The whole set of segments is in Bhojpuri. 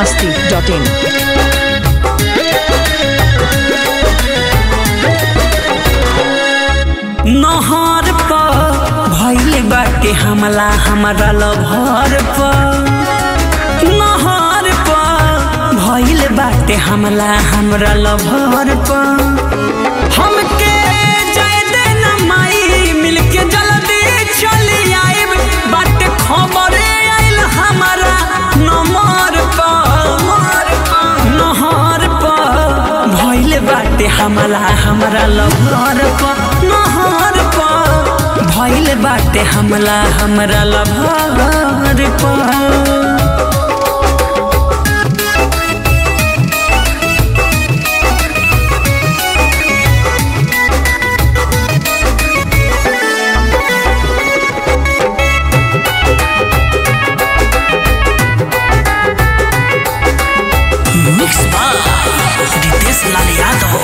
masti.in. नहर पर भइले बाटे हमला हमारा लभर पर नहर पर भइले बाटे हमला हमरा लभर पर हमके जाय दे ना माई मिलके जल्दी चली आइब बाटे खबरे आइल हमारा नमर पर नहर पर भइले बाटे हमला हमरा लभर पर नहर पर भइले बाटे हमला हमरा लभर पर मिक्स बार रितेश लाल यादव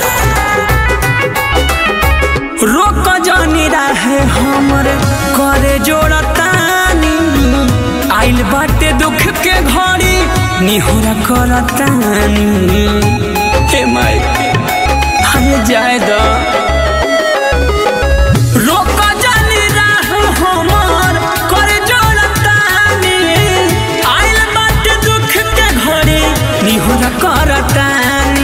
रोक जानी रहे हमर करे जोड़तानी आइल बाटे दुख के घड़ी निहोरा करतानी हे माई हरे जाए द रोक जानी रहे हमर करे जोड़तानी आइल बाटे दुख के घड़ी निहोरा करतानी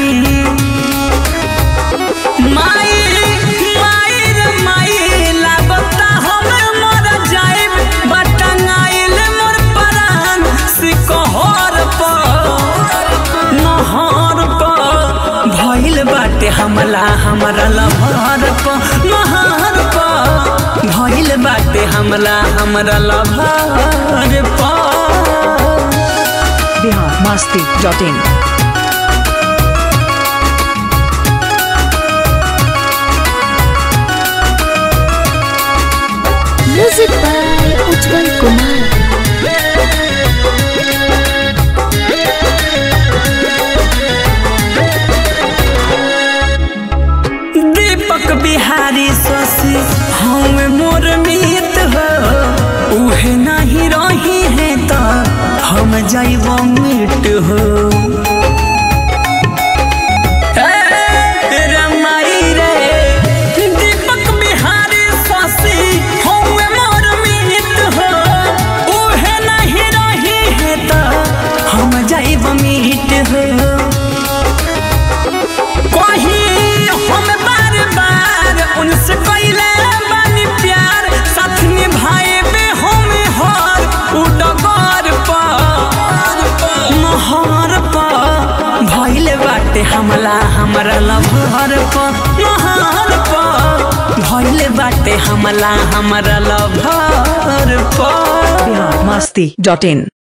माई माई रे माई लागता हमे मर जाइब बटंगाइल मोर परान सिकहर पर नहर पर भइल बाटे हमला हमरा लभर पर नहर पर भइल बाटे हमला हमरा लभर पर Bihar masti.in. Music by Ujjwal Kumar. दीपक बिहारी शशि हम मोर मीत हो उहे नहीं रही है तो हम जाइब मिट हो ए, रमाई रे, दीपक बिहारी शशि हम मोर मीत हो उहे नहीं रही है तो हम जाइब मिट हो कहीं हम बार बार उनसे पहले बानी प्यार साथ निभाए बे हम हर उडगर पर नहर पर भइले बाटे हमला हमरा लभर पर नहर पर भइले बाटे हमला हमरा लभर पर Bihar masti.in.